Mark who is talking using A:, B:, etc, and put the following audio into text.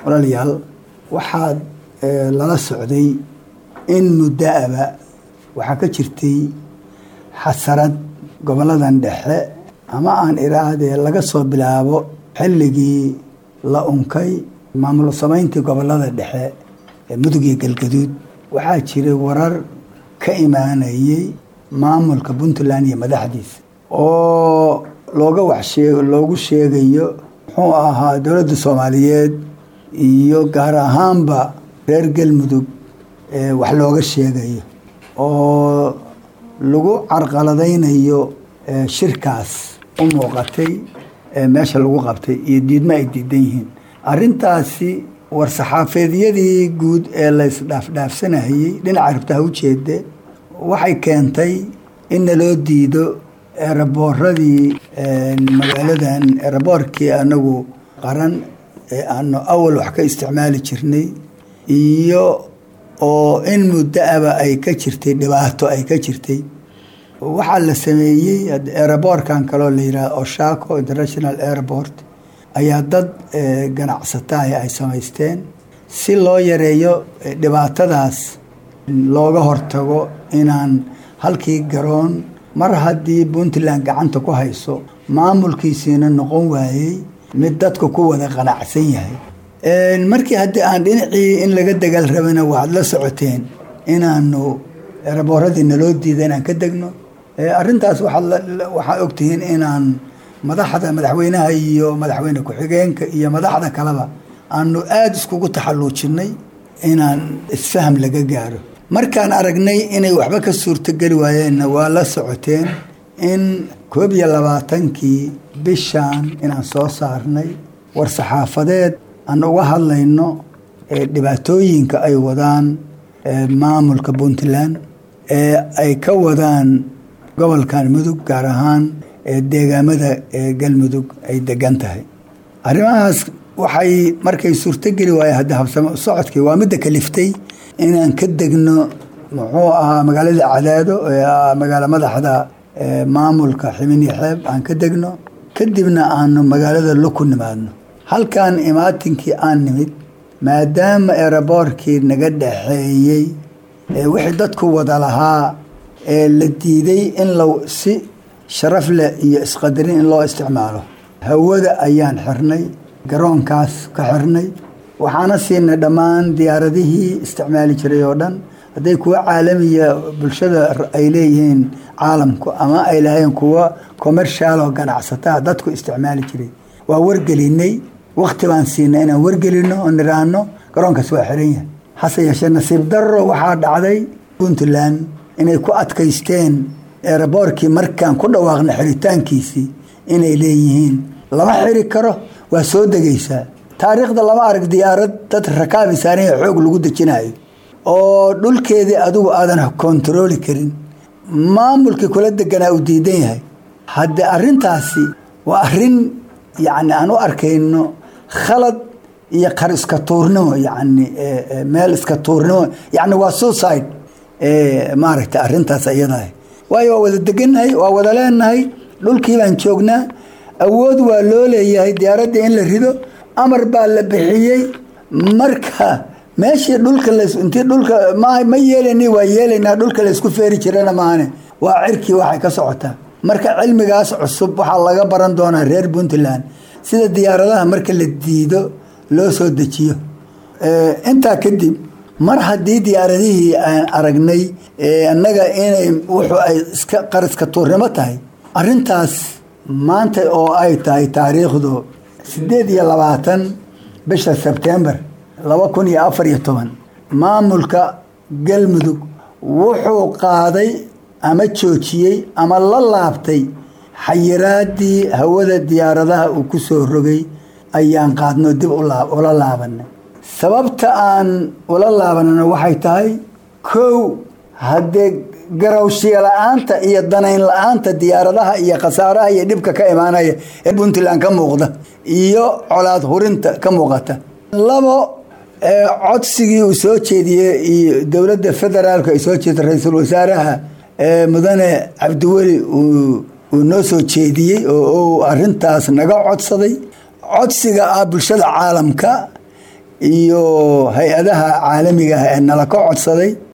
A: walaalayaal waxaad lala socday in muddo-aba waxaa ka jirtay xasarad goboladan dhexe ama aan iraahdee laga soo bilaabo xilligii la unkay maamul samayntii gobolada dhexe ee mudug iyo galgaduud waxaa jiray warar ka imaanayay maamulka puntland iyo madaxdiisa oo looga waxshee loogu sheegayo muxuu ahaa dowladda soomaaliyeed iyo gaar ahaanba reer galmudug wax looga sheegayo oo lagu carqaladaynayo shirkaas u muuqatay meesha lagu qabtay iyo diidmo ay diidan yihiin arintaasi war-saxaafeedyadii guud ee la isdhaafdhaafsanayey dhinaca rabtaha ujeede waxay keentay in naloo diido eeraboorradii magaaladan eeraboorkii anagu qaran ee aanu awal wax ka isticmaali jirnay iyo oo in muddo-aba ay ka jirtay dhibaato ay ka jirtay waxaa la sameeyey eeraboorkan kaloo la yidhaha oshaco international airport ayaa dad ganacsataah ay samaysteen si loo yareeyo dhibaatadaas looga hortago inaan halkii garoon mar haddii puntland gacanta ku hayso maamulkiisiina noqon waayey mid dadku ku wada qanacsan yahay markii haddii aan dhinacii in laga dagaal rabana waxaad la socoteen inaanu eeraboorradii naloo diida inaan ka degno arintaas waxaa ogtihiin inaan madaxda madaxweynaha iyo madaxweyne ku-xigeenka iyo madaxda kaleba aanu aada iskugu taxalluujinay inaan isfaham laga gaaro markaan aragnay inay waxba ka suurtogeli waayeenna waa la socoteen in koob iyo labaatankii bishan inaan soo saarnay war-saxaafadeed aan uga hadlayno dhibaatooyinka ay wadaan maamulka puntland ee ay ka wadaan gobolkan mudug gaar ahaan deegaamada galmudug ay degan tahay arrimahaas waxay markay suurtogeli waaye hadda habsamo socodkii waa midda kaliftay inaan ka degno muxuu ahaa magaalada cadaado ee magaalo madaxda maamulka ximini xeeb aan ka degno kadibna aanu magaalada lo ku nimaadno halkan imaatinkii aan nimid maadaama eeraboorkii naga dhaxeeyey wixii dadku wada lahaa ee la diiday in la si sharaf leh iyo isqadarin in loo isticmaalo hawada ayaan xirnay garoonkaas ka xirnay waxaana siinay dhammaan diyaaradihii isticmaali jiray oo dhan hadday kuwa caalamiya bulshada ay leeyihiin caalamku ama ay lahayn kuwa commercial oo ganacsataa dadku isticmaali jiray waa wargelinay wakti baan siinay inaan wargelino oo niraano garoonkaas waa xiran yahay hase yeeshee nasiib darro waxaa dhacday puntland inay ku adkaysteen eeraboorkii markaan ku dhawaaqna xiritaankiisii inay leeyihiin lama xiri karo waa soo degaysaa taariikhda lama arag diyaarad dad rakaabi saaranya xoog lagu dejinayo oo dhulkeedii adigu aadan kontarooli karin maamulkii kula deganaa uu diidan yahay hadde arintaasi waa arin yani aan u arkayno khalad iyo qar iska tuurnimo yani meel iska tuurnimo yani waa suicide maaragta arintaas iyadaah waayo waa wada degannahay waa wada leenahay dhulkii baan joognaa awood waa loo leeyahay diyaaraddii in la rido amar baa la bixiyey marka meeshii dhulka intii dhulka ma yeelani waa yeelaynaa dhulka laysku feeri jirana maahane waa cirkii waxay ka socotaa marka cilmigaas cusub waxaa laga baran doonaa reer puntland sida diyaaradaha marka la diido loo soo dejiyo intaa kadib mar haddii diyaaradihii aan aragnay annaga inay wuxuu ay iska qariska tuurnimo tahay arintaas maanta oo ay tahay taariikhdu sideed iyo labaatan bisha sebtembar laba kun iyo afar iyo toban maamulka galmudug wuxuu qaaday ama joojiyey ama la laabtay xayiraadii hawada diyaaradaha uu ku soo rogay ayaan qaadno dib ula laabanay sababta aan ula laabanana waxay tahay kow haddee garawshiya la-aanta iyo danayn la-aanta diyaaradaha iyo khasaaraha iyo dhibka ka imaanaya ee puntland ka muuqda iyo colaad hurinta ka muuqata labo codsigii uu soo jeediyey iyo dowladda federaalka ay soo jeeda ra-iisul wasaaraha mudane cabdiweli uu noo soo jeediyey oo uu arintaas naga codsaday codsiga ah bulshada caalamka iyo hay-adaha caalamiga ah ee nala ka codsaday